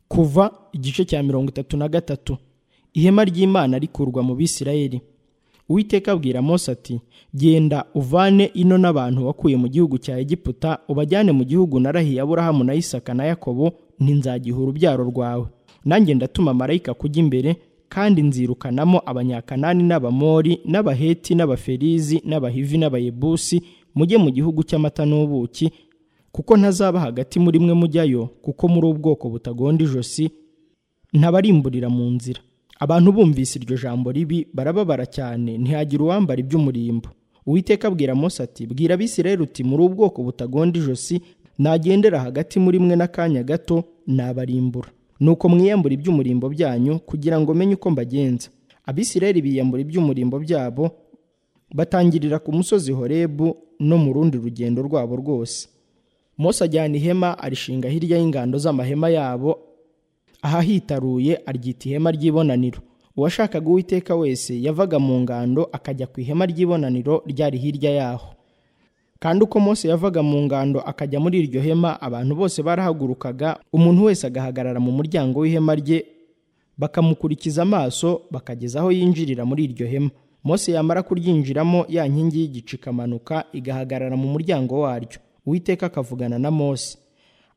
kuva igice cya mirongo itatu na gatatu ihema ry'imana rikurwa mu bisirayeli uwiteka abwira mose ati genda uvane ino n'abantu wakuye mu gihugu cya egiputa ubajyane mu gihugu narahiye aburahamu na isaka na yakobo ntinzagiha urubyaro rwawe nanjye ndatuma marayika kujya imbere kandi nzirukanamo abanyakanani n'abamori n'abaheti n'abaferizi n'abahivi n'abayebusi mujye mu gihugu cy'amata n'ubuki kuko ntazaba hagati muri mwe mujyayo kuko muri ubwoko butagonda ijosi ntabarimburira mu nzira abantu bumvise iryo jambo ribi barababara cyane ntihagire uwambara iby'umurimbo uwiteka abwira mose ati bwira abisirayeli uti muri ubwoko butagonda ijosi nagendera hagati muri mwe n'akanya gato nabarimbura nuko mwiyambura iby'umurimbo byanyu kugira ngo menye uko mbagenza abisirayeli biyambura iby'umurimbo byabo batangirira ku musozi horebu no mu rundi rugendo rwabo rwose mose ajyana ihema arishinga hirya y'ingando z'amahema yabo ahahitaruye aryita ihema ry'ibonaniro uwashakaga uwiteka wese yavaga mu ngando akajya ku ihema ry'ibonaniro ryari hirya yaho kandi uko mose yavaga mu ngando akajya muri iryo hema abantu bose barahagurukaga umuntu wese agahagarara mu muryango w'ihema rye bakamukurikiza amaso bakageza aho yinjirira muri iryo hema mose yamara kuryinjiramo ya nkingi y'igicu ikamanuka igahagarara mu muryango waryo uwiteka akavugana na mose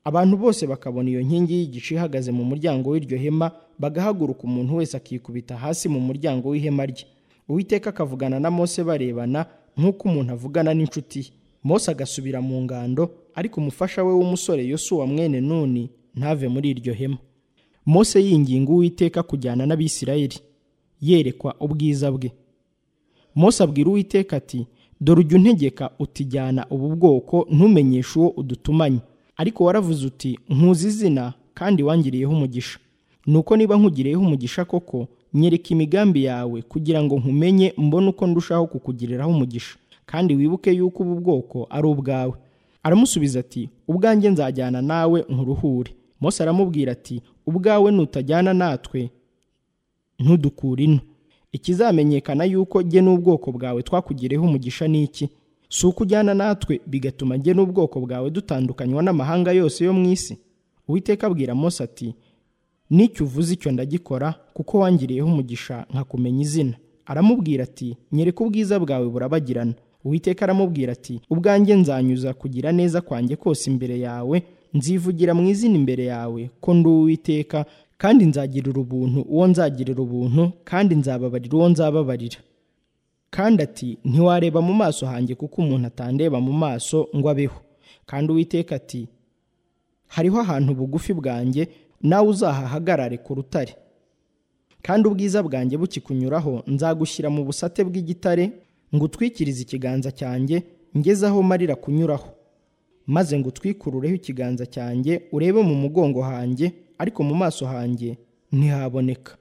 abantu bose bakabona iyo nkingi y'igicu ihagaze mu muryango w'iryo hema bagahaguruka umuntu wese akikubita hasi mu muryango w'ihema rye uwiteka akavugana na mose barebana nk'uko umuntu avugana n'inshuti ye mose agasubira mu ngando ariko umufasha we w'umusore yosuwa mwene nuni ntave muri iryo hema mose yinginga uwiteka kujyana n'abisirayeli yerekwa ubwiza bwe mose abwira uwiteka ati dore ujya untegeka utijyana ubu bwoko ntumenyeshe uwo udutumanye ariko waravuze uti nkuzi izina kandi wangiriyeho umugisha nuko niba nkugiriyeho umugisha koko nyereka imigambi yawe kugira ngo nkumenye mbone uko ndushaho kukugiriraho umugisha kandi wibuke yuko ubu bwoko ari ubwawe aramusubiza ati ubwanjye nzajyana nawe nkuruhure mose aramubwira ati ubwawe nutajyana natwe ntudukure ino ikizamenyekana yuko jye n'ubwoko bwawe twakugiriyeho umugisha ni iki si uko ujyana natwe bigatuma jye n'ubwoko bwawe dutandukanywa n'amahanga yose yo mu isi uwiteka abwira mose ati n'icyo uvuze icyo ndagikora kuko wangiriyeho umugisha nkakumenya izina aramubwira ati nyereka ubwiza bwawe burabagirana uwiteka aramubwira ati ubwanjye nzanyuza kugira neza kwanjye kose imbere yawe nzivugira mu izina imbere yawe ko ndi uwiteka kandi nzagirira ubuntu uwo nzagirira ubuntu kandi nzababarira uwo nzababarira kandi ati ntiwareba mu maso hanjye kuko umuntu atandeba mu maso ngo abeho kandi uwiteka ati hariho ahantu bugufi bwanjye nawe uzahahagarare ku rutare kandi ubwiza bwanjye bukikunyuraho nzagushyira mu busate bw'igitare ngo utwikirize ikiganza cyanjye ngeze aho marira kunyuraho maze ngo utwikurureho ikiganza cyanjye urebe mu mugongo hanjye ariko mu maso hanjye ntihaboneka